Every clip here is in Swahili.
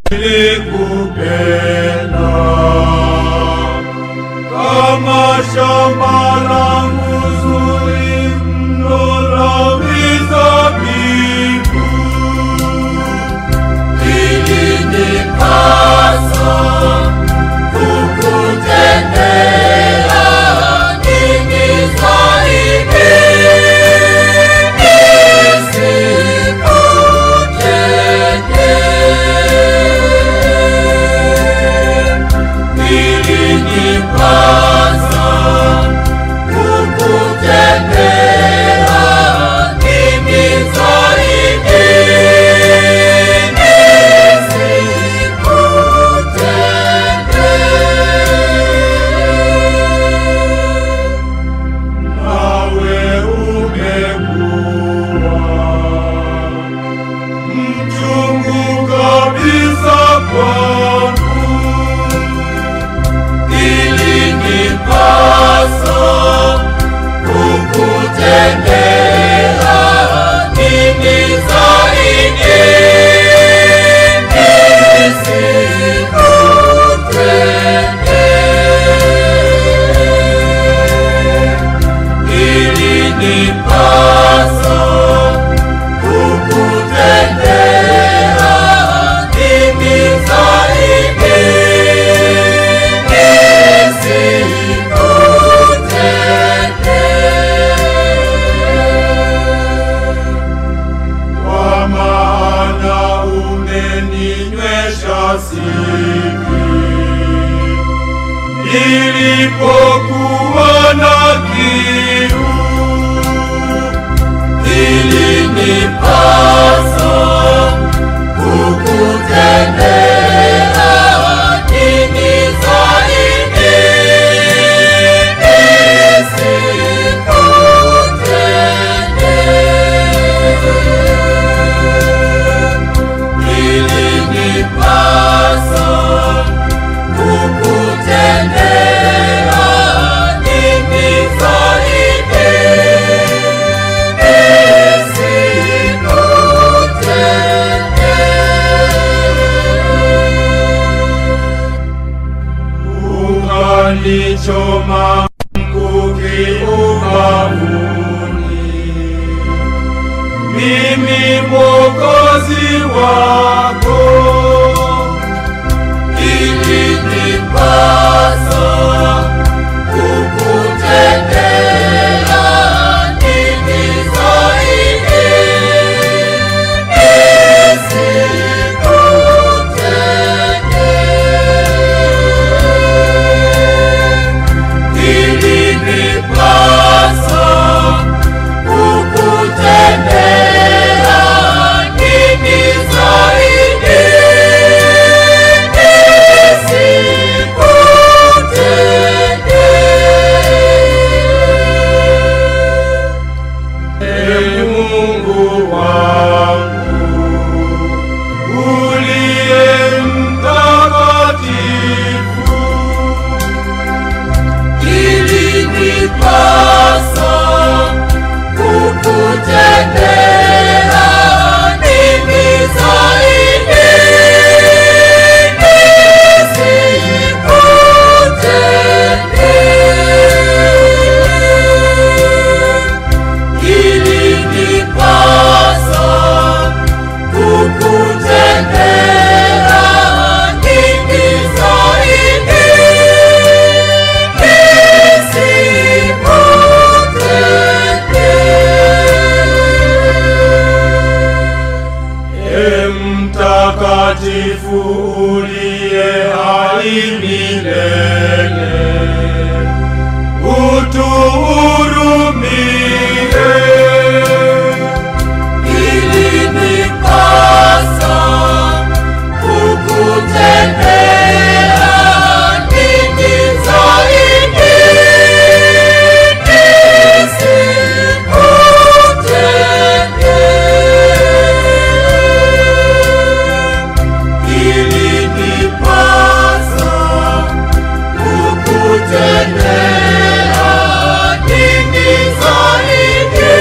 nilikupenda kama shamba langu zuri mno la mizabibu Ilinipasa kukutendea nini zaidi nisikutende. Ilinipasa kukutendea nini zaidi nisikutende. nawe umekuwa mchungu kabisa kwangu Ilinipasa kukutendea nini zaidi nisikutende. Ilinipasa kukutendea nini zaidi nisikutende. kwa maana umeninywesha siki nilipokuwa na kiu Ilinipasa kukutendea nini zaidi nisikutende. Ilinipasa kukutendea nini zaidi ukanichoma mkuki ubavuni mimi mwokozi wako Ilinipasa kukutendea nini zaidi nisikutende. Ilinipasa kukutendea nini zaidi nisikutende. Ee Mungu wangu uliye mtakatifu Ilinipasa kukutendea nini zaidi nisikutende. Ilinipasa kukutendea nini zaidi Ee mtakatifu uliye hai milele utuhurumie Ilinipasa kukutendea nini zaidi nisikutende. Ilinipasa kukutendea nini zaidi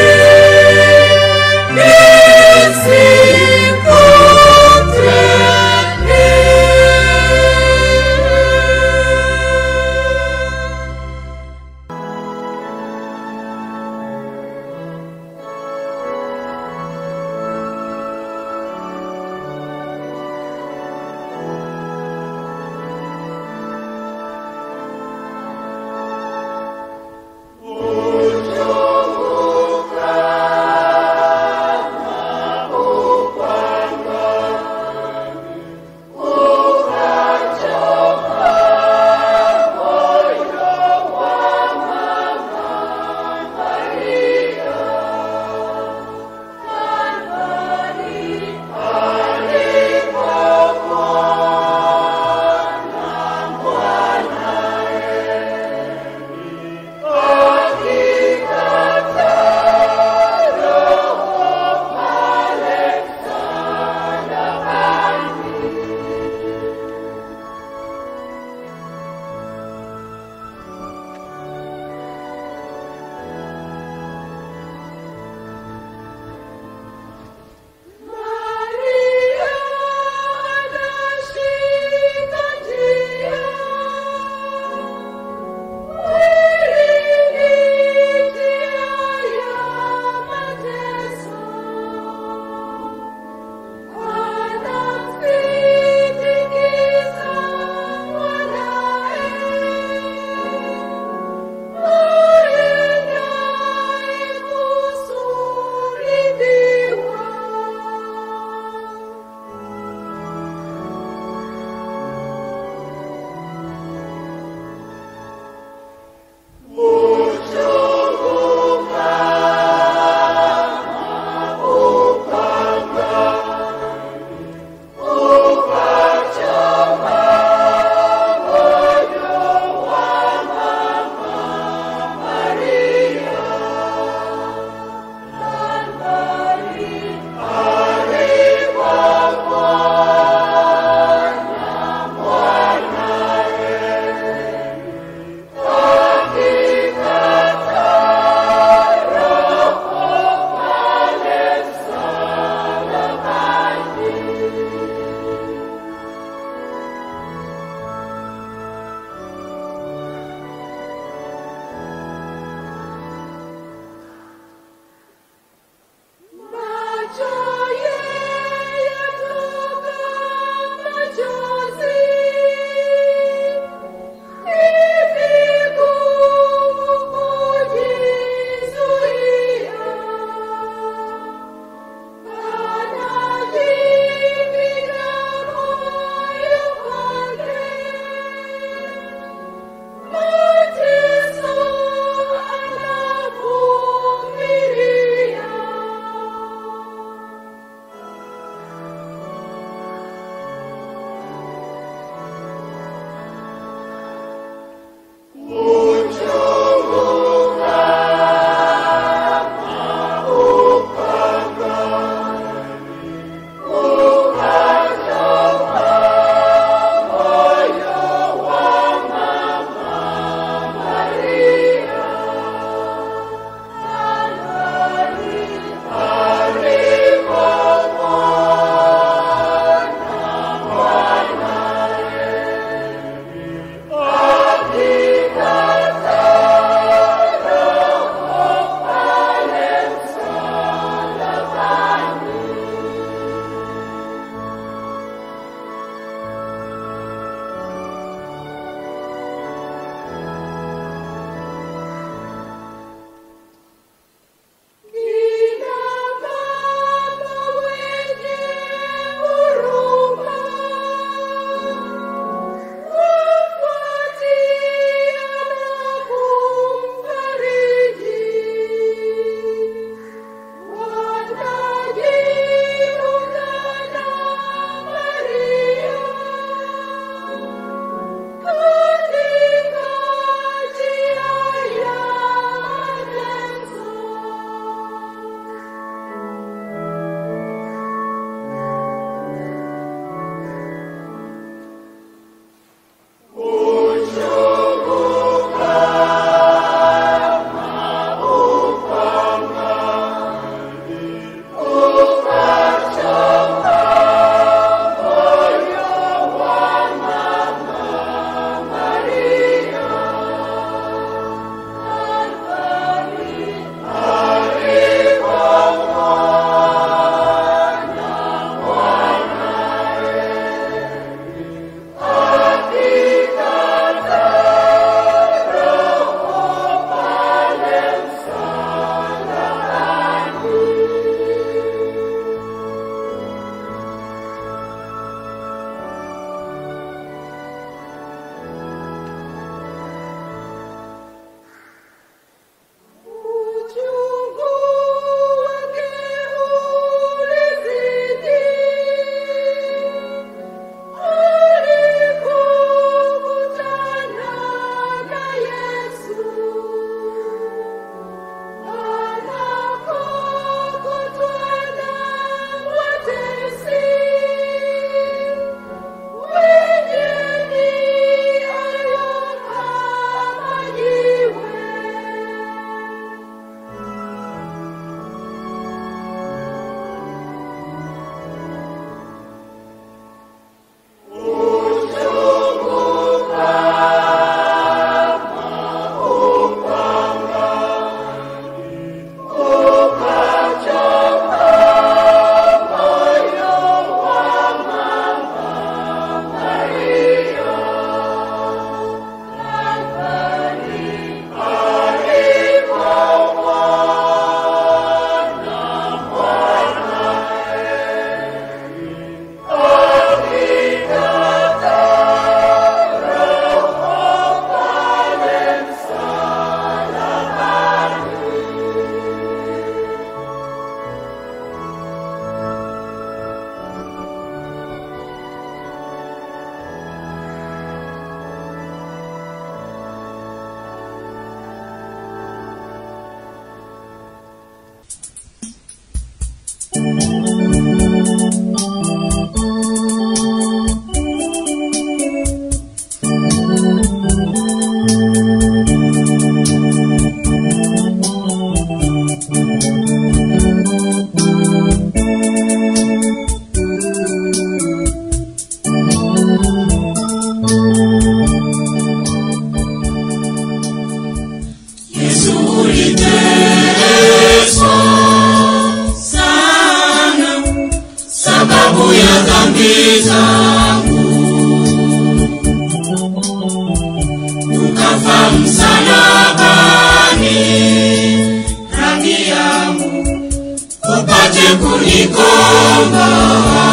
upate kunikomboa.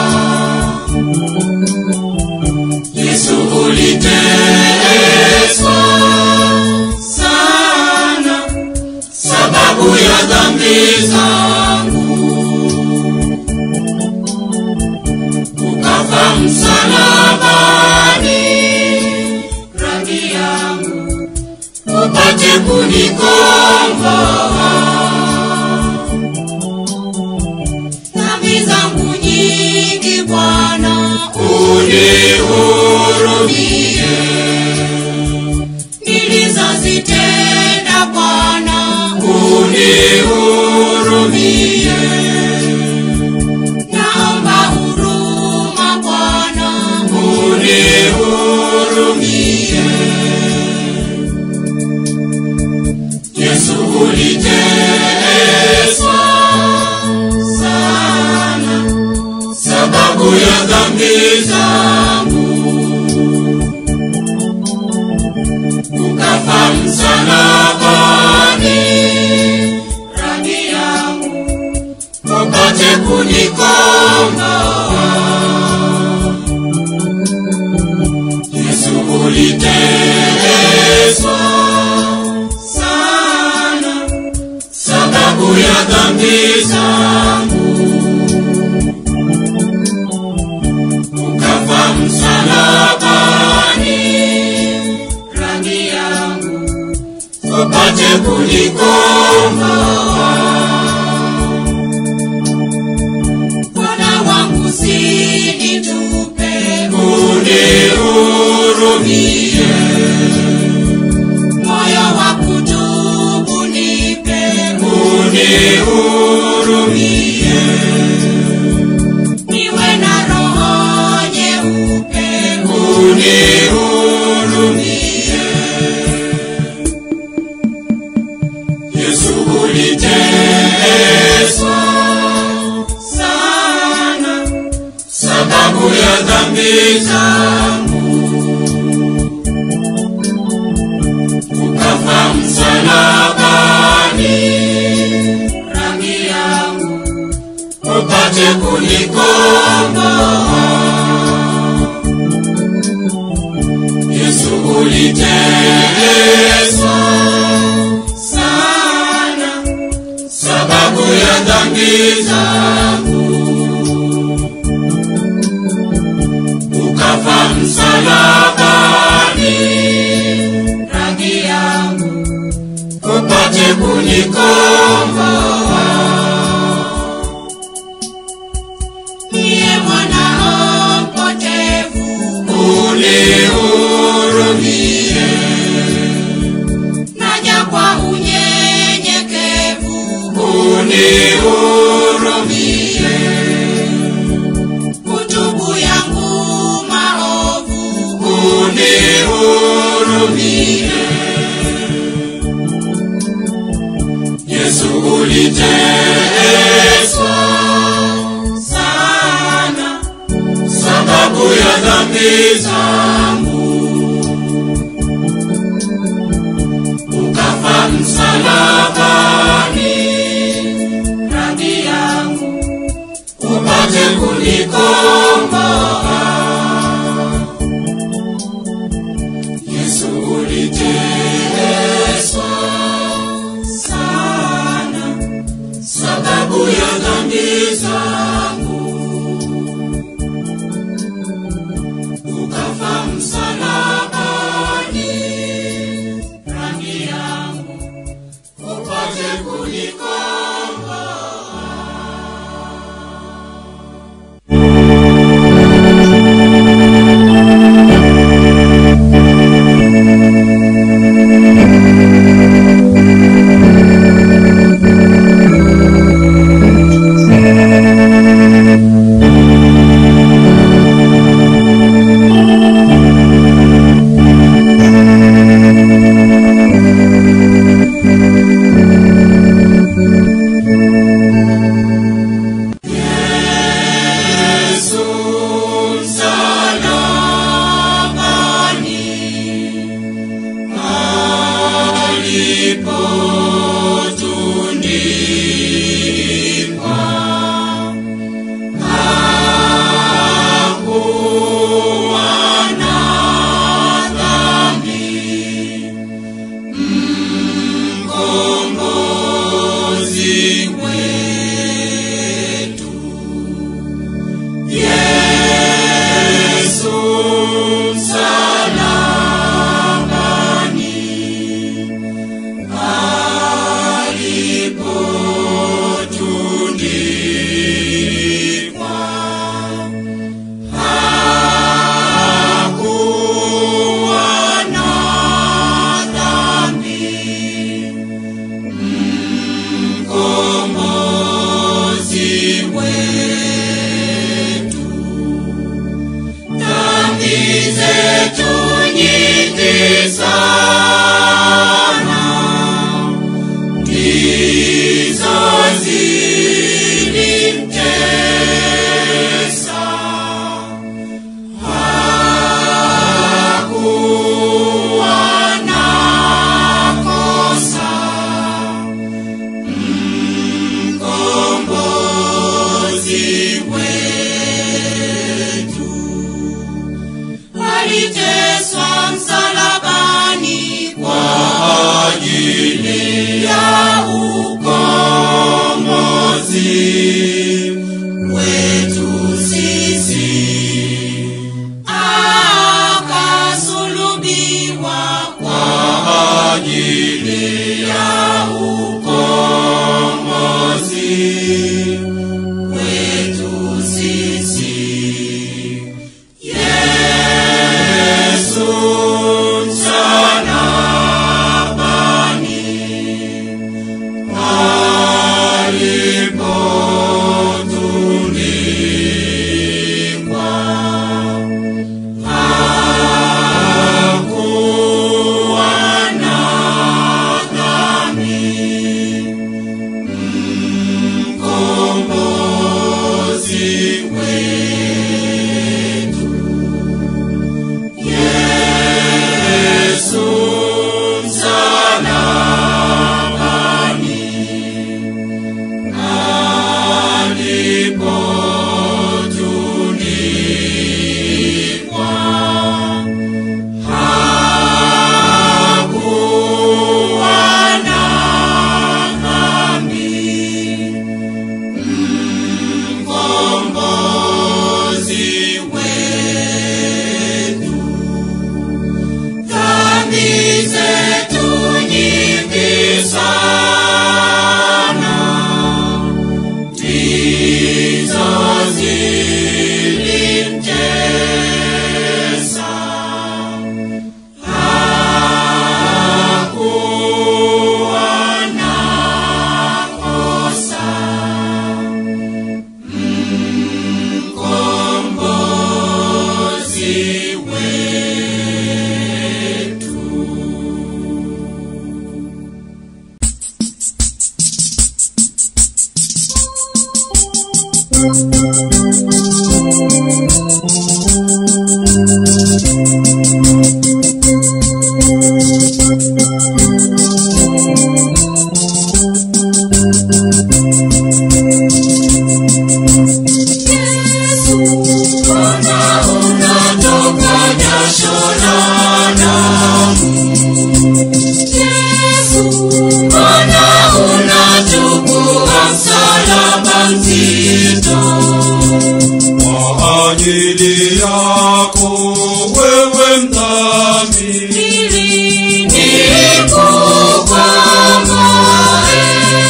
Yesu uliteswa sana sababu ya dhambi zangu, ukafa msalabani, rangi yangu upate kunikomboa. Dhambi zangu nyingi Bwana, unihurumie. Nilizozitenda Bwana, unihurumie. Naomba huruma Bwana, unihurumie. Yesu uliteswa sana sababu ya dhambi zangu, ukafa msalabani, rangi yangu upate kunikomboa. Yesu uliteswa sana sababu ya dhambi zangu, ukafa msalabani, rangi yangu upate kunikomboa. Bwana wangu usinitupe, unihurumie moyo wa kutubu nipe, unihurumie. Niwe na roho nyeupe, unihurumie. Yesu uliteswa sana sababu ya dhambi zangu ukafa msalabani, rangi yangu upate kunikomboa. Yesu uliteswa sana sababu ya dhambi zangu, ukafa msalabani rangi yangu upate kunikomboa. Niye mwanao mpotevu, unihurumie. Naja kwa unyenyekevu, unihurumie. Kutubu yangu maovu, unihurumie. Yesu uliteswa sana sababu ya dhambi zangu, ukafa msalabani, rangi yangu upate kunikomboa. Yesu uliteswa sana sababu ya dhambi zangu, ukafa msalabani, rangi yangu upate kunikomboa. zetu nyingi sana ndizo zilimtesa. Hakuwa na kosa, mkombozi wetu aliteswa msalabani kwa ajili ya ukombozi wetu sisi akasulubiwa kwa ajili ya ukombozi wetu sisi Yesu msalabani alipotulikwa hakuwa na dhambi mkombozi wetu Yesu msalabani alipotulikwa hakuwa na dhambi mkombozi wetu dhambi zetu nyingi sana ndizo zilimtesa hakuwa na kosa mkombozi wetu Bwana unatoka jasho la damu. Yesu, Bwana unachukua msalaba mzito. kwa ajili yako wewe mdhambi Ili nikukomboe.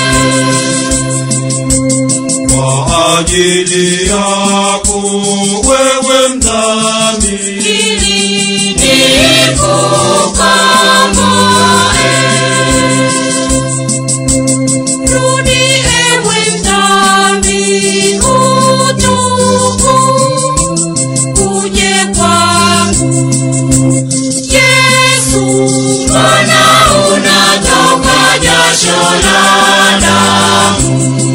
kwa ajili yako wewe mdhambi Ili nikukomboe. Rudi ewe mdhambi, utubu, uje kwangu. Yesu, Bwana unatoka jasho la damu.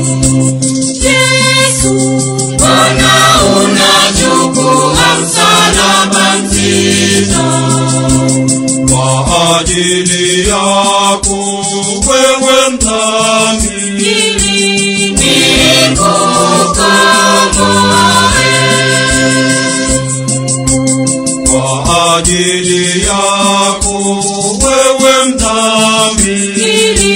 Yesu, Bwana unachukua msalaba mzito. kwa ajili yako wewe mdhambi Ili nikukomboe. kwa ajili yako wewe mdhambi Ili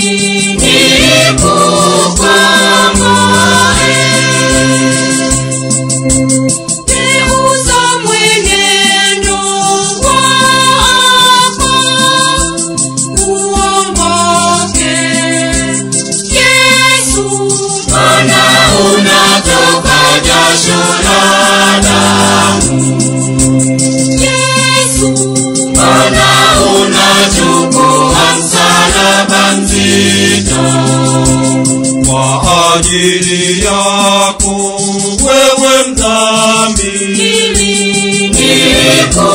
nikukomboe. Geuza mwenendo wako, uongoke. Yesu, Bwana unatoka jasho la damu. Yesu, Bwana unachukua msalaba mzito. kwa ajili yako wewe mdhambi Ili nikukomboe.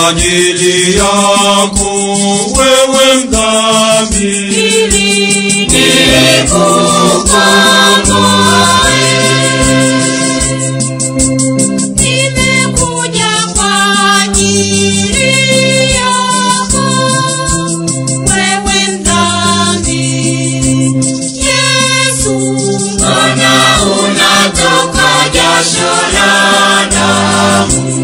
ajili yako wewe mdhambi ili nikukomboe. Nimekuja kwa ajili yako, wewe mdhambi. Yesu, mbona unatoka jasho la damu?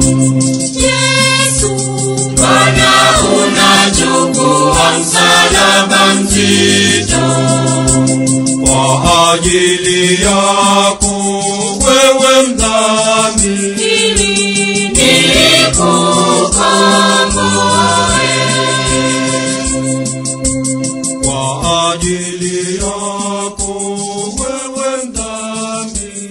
Yesu, mbona unachukua msalaba mzito? kwa ajili yako wewe mdhambi ili nikukomboe. kwa ajili yako wewe mdhambi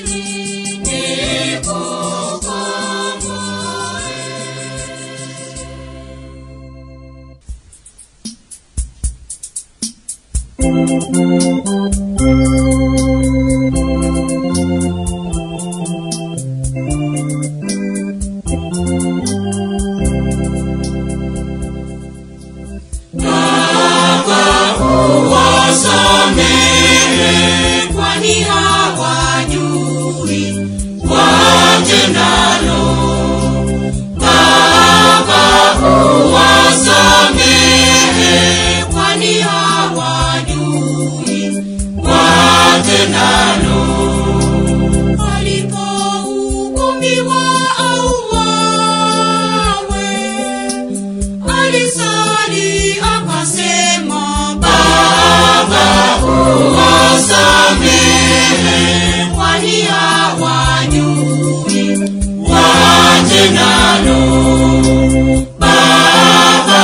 Wasamehe, kwani hawajui watendalo. Baba, uwasamehe, kwani hawajui watendalo. Alipohukumiwa auawe, alisali akasema, Baba uwasamehe, kwani hawajui watendalo. Baba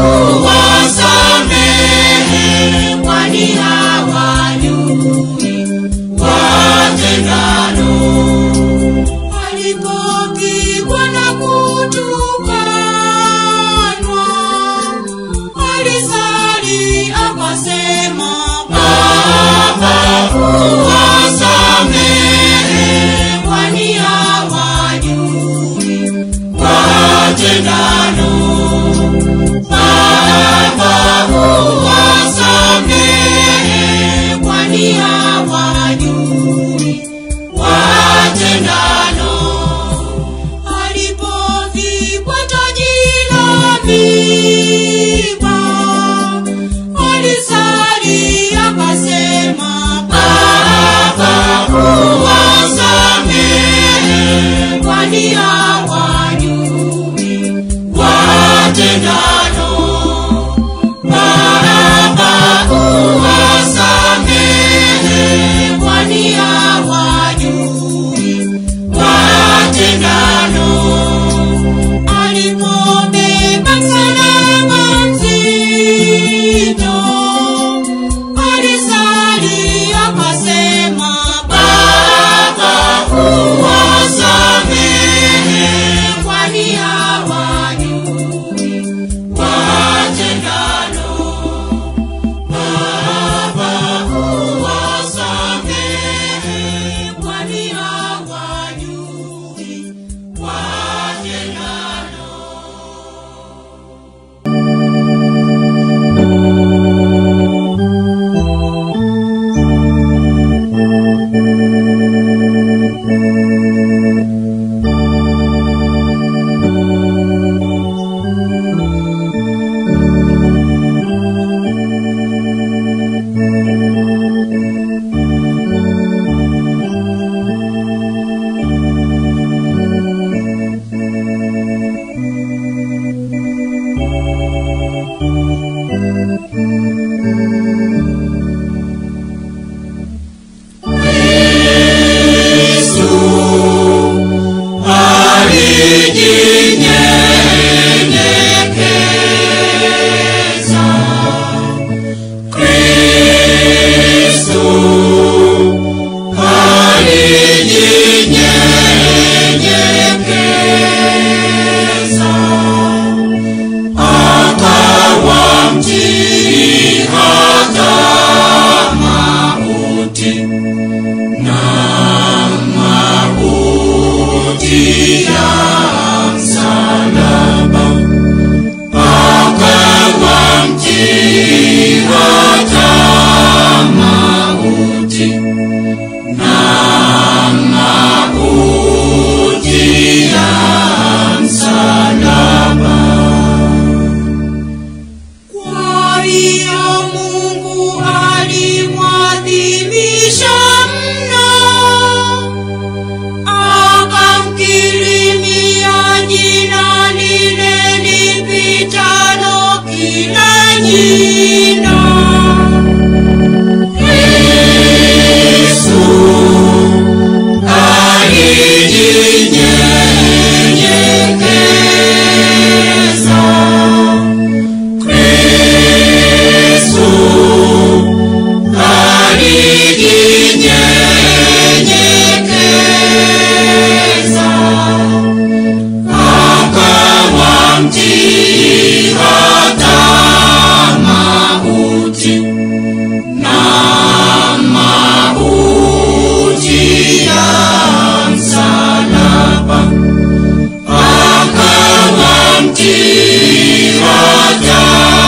uwasamehe, kwani hawajui watendalo alipopigwa na kutukanwa, alisali akasema, Baba uwasamehe, kwani hawajui watendalo. Baba uwasamehe, kwani hawajui watendalo. Alipovikwa taji la miiba, alisali akasema, Baba uwasamehe, kwani hawajui watendalo. Baba uwasamehe, kwani hawajui watendalo. Alipobeba msalaba mzito, alisali akasema, Baba uwasamehe, kwani hawajui watendalo. Baba uwasamehe, kwani hawajui watendalo. alijinyenyekeza. Kristo alijinyenyekeza. Akawa mtii hata mauti na mauti ya msalaba. jina. Yesu alijinyenyekeza. Kristo alijinyenyekeza. Akawa mtii hata mauti na mauti ya msalaba. Akawa mtii hata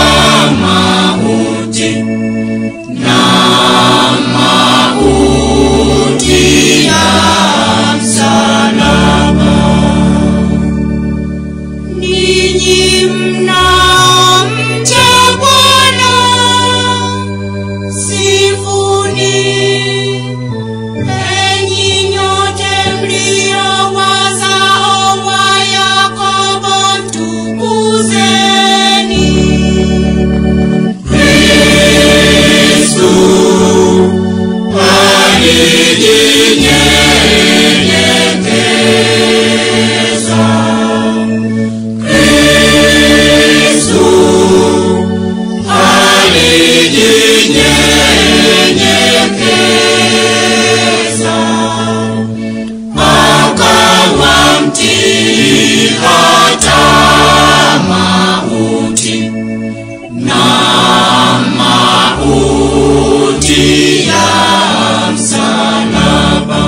mauti na mauti ya msalaba. Ninyi mnamcha Bwana, sifuni. Enyi nyote mlio wazao wa Yakobo, mtukuzeni. Kristo alijinyenyekeza. Kristo alijinyenyekeza. Akawa mtii hata mauti na mauti ya msalaba.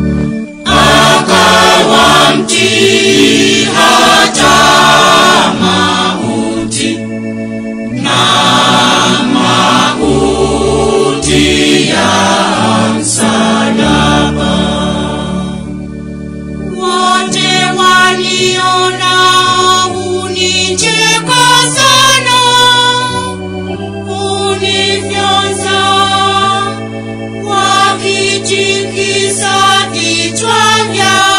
Akawa mtii hata mauti na mauti ya msalaba. Wote waliona unicheka sana, unifyonza, wakitikisa vichwa vyao.